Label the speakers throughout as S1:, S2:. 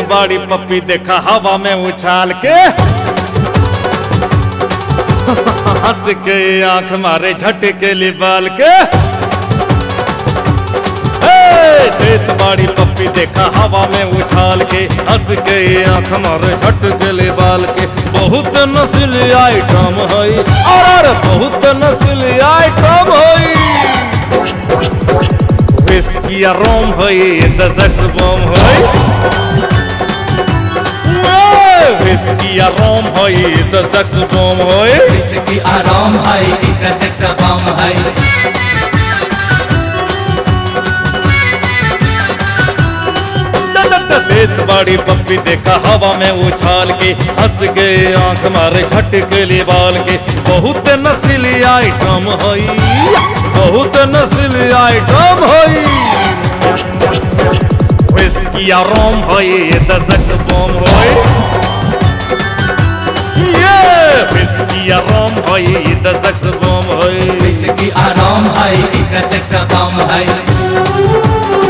S1: बाड़ी पप्पी देखा हवा में उछाल के हंस के आंख मारे झटके लिबाल के हे, देश बाड़ी पप्पी देखा हवा में उछाल के हंस के आंख मारे झटके लिबाल के बहुत नस्ली आइटम हई और बहुत नस्ली आइटम हई विस्की या रोम हई दसक्स बम हई विस्की या रोम हई दसक्स बम हई
S2: इसकी आराम है एक सेक्स बम है
S1: देश बड़ी पप्पी देखा हवा में उछाल के हंस गए आंख मारे झटके बाल के बहुत नस्ली आइटम हई बहुत नस्ली आइटम हई विस्की या रोम हई दसक्स बम हई ये विस्की या रोम हई दसक्स बम हई
S2: इसकी आराम है एक सेक्स बम है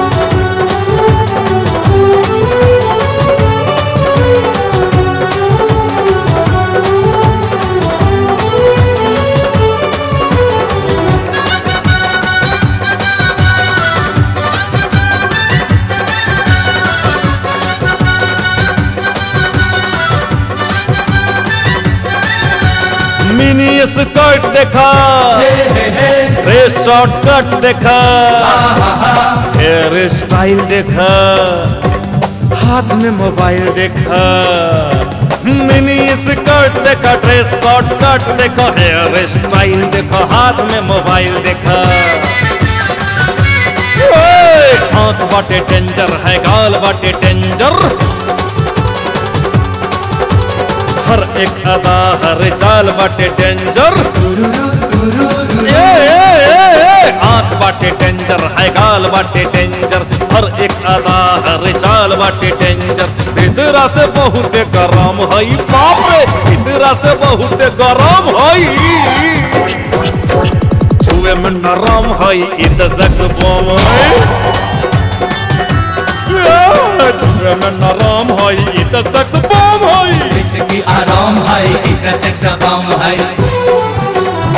S1: मिनी स्कर्ट देखा ड्रेस शॉर्ट कट देखा हेयर स्टाइल देखा हाथ में मोबाइल देखा मिनी स्कर्ट देखा ड्रेस शॉर्ट कट देखा हेयर स्टाइल देखा हाथ में मोबाइल देखा ओए, आंख बाटे डेंजर है गाल बाटे डेंजर हर एक अदा हर चाल बाटे डेंजर ए, ए, ए, ए, आंख बाटे डेंजर है गाल बाटे डेंजर हर एक अदा हर चाल बाटे डेंजर भीतरा से बहुत गरम हई बाप रे भीतरा से बहुत गरम हई छुए में नरम हई इत सेक्स बम हई छुए में नरम हई इत सेक्स बम हई
S2: इसकी आराम है एक सेक्स बम है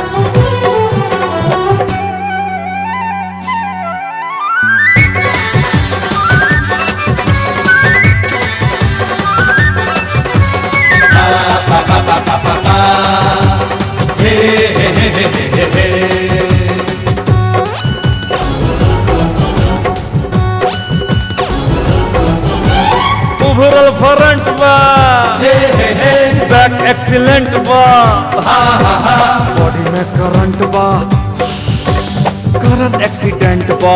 S1: उभरल फ्रंट बा बैक एक्सीलेंट बा बॉडी में करंट बा करंट एक्सीडेंट बा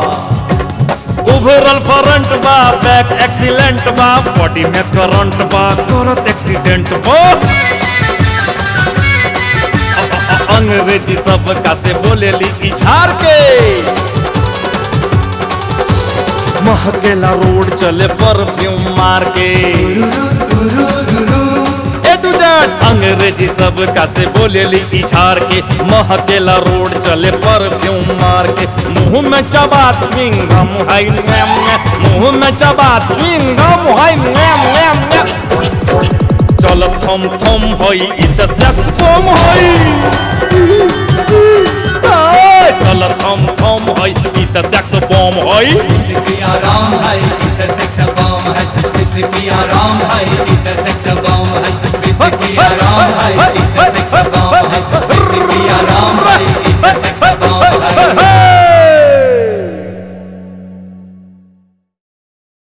S1: उभरल फ्रंट बा बैक एक्सीलेंट बा बॉडी में करंट बा करंट एक्सीडेंट बा अ- अ- अ- अंग्रेजी सब का से बोलेली इझार के महकेला रोड चले परफ्यूम मार के ए टू जेड अंग्रेजी सब का से बोलेली इछार के महकेला रोड चले परफ्यूम मार के मुंह में चबा च्विंगम है नैम नैम। मुंह में चबा च्विंगम है नैम नैम नैम। चल थम थम होई इत सेक्स बम होई ए, चल थम थम होई इत सेक्स बम होई
S2: इसकी आराम है